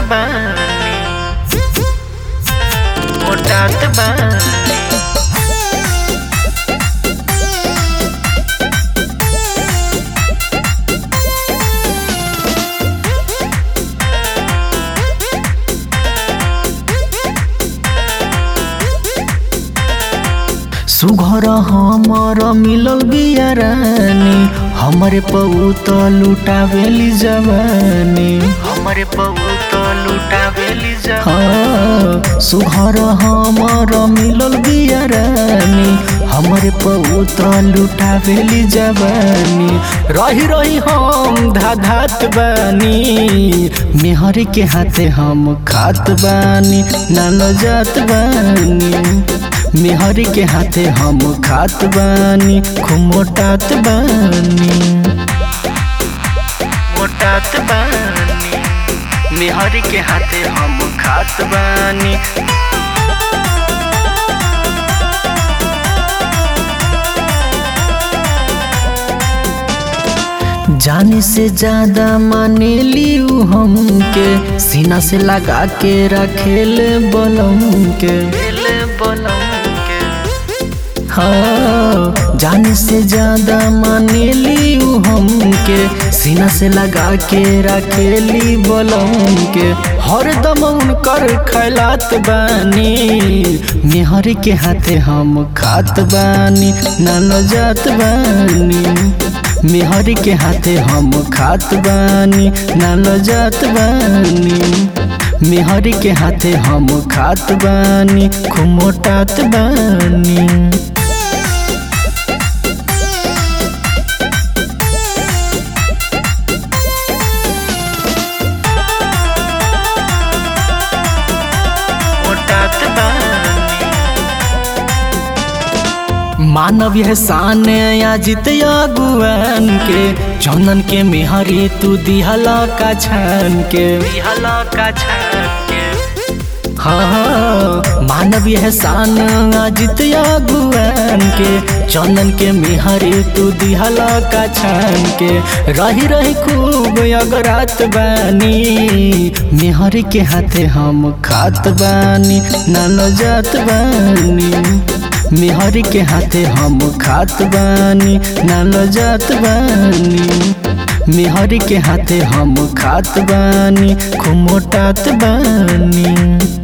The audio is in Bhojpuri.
बानी मोटात बानी सुघर हमर मिलल बिया रानी हमरे पौत लुटावेली जवानी हमरे पौत लुटावेली जवानी सुघर हमर मिलल बिया रानी हमरे पौत लुटावेली जवानी रही रही हम धाधात बानी मेहर के हाथे हम खात बानी नानो जात बानी मेहर के हाथे हम खात बानी खूब मोटात बानी मोटात बानी मेहर के हाथे हम खात बानी जाने से ज्यादा माने लियू हमके सीना से लगा के रखेल बलम के हाँ जाने से ज्यादा माने लियू हमके सीना से लगा के रखेली बलम के हर दम उनकर खैलात बानी मेहर के हाथे हम खात बानी नानो जात बानी मेहर के हाथे हम खात बानी नानो जात बानी मेहर के हाथे हम खात बानी खूब मोटात बानी मोटात बानी मानव यह शान याजित अगुआन के चंदन के मेहरी तू दिहला का छान के दिहला का छान के हाँ मानव यह शान अजित अगुआन के चंदन के मेहरी तू दिहला का छान के रही रही खूब अगरात बानी मेहर के हाथे हम खात बानी नानो जात बानी मेहर के हाथे हम खात बानी नानो जात बानी मेहर के हाथे हम खात बानी खूब मोटात बानी